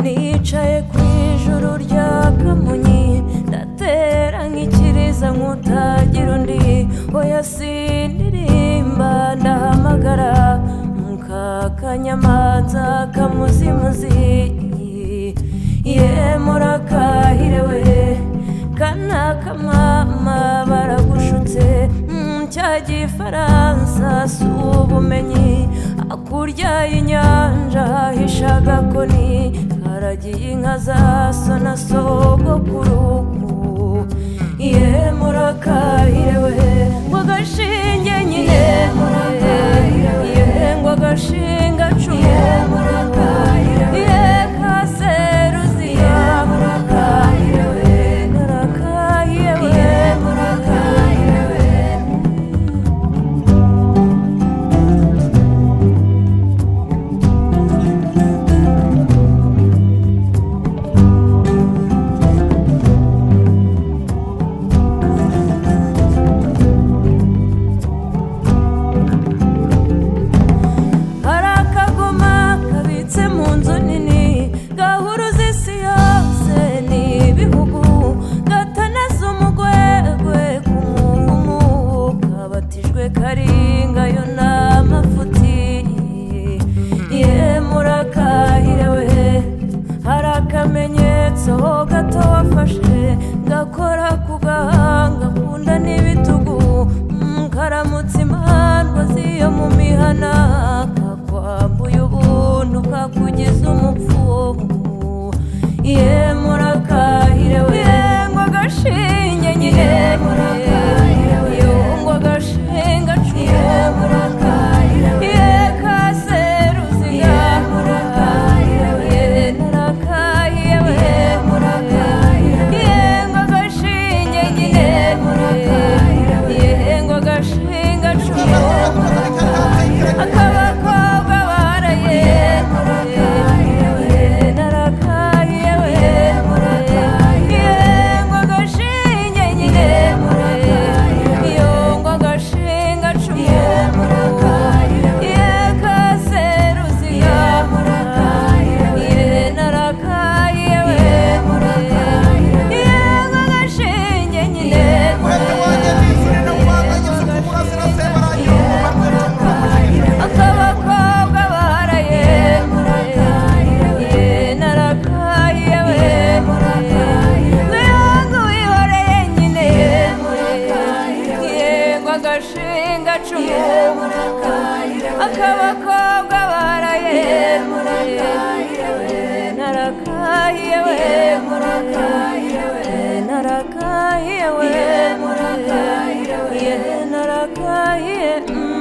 nicaye ku ijuru rya kamonyi ndatera nk'ikiriza nk'utagira undi oya sindirimba ndahamagara mukakanyamanza kamuzimuzi ye murakahire we kana kamama baragushutse mm, cya gifaransa si ubumenyi hakurya y'inyanja hishaga koni haragiye inka za so na sogokuru ye murakahire we ngo agashinge nyine ye ngo agashinga cumu ye kaseruzi ye murakahire we murakahire we murakahire we hari akagoma kabitse mu nzu nini gahuruza isi yose n'ibihugu gatanaza umugwegwe ku muhumu kabatijwe karingayo n'amafuti ye murakahire we hari akamenyetso gato wafashe gakora ku gahanga ku nda n'ibitugu Mm, karamutse imandwa z'iyo mu mihana kakwambuye ubuntu kakugeza umupfumu ye murakahire we ngo agashinge nyine ye ngo agashinga cuye murakahire ye kaseruzi ye murakahire we murakahire we ngo agashinge nyine ye ngo agashinga cuye akabakobwa baraye narakaye we yengwa agashinge nyine yongwa agashinga cumu yekaseruzi ye narakaye we yengwa agashinge nyine Umwete wanjye nishure no kubanga Yesu ku burasirazuba baragira umubabwe cyangwa umujinya. akabakobwa baraye ye narakaye we nuyanga wihoreye nyine yego agashinga cumu akabakobwa baraye ye narakaye we ye narakaye we ye narakaye mm.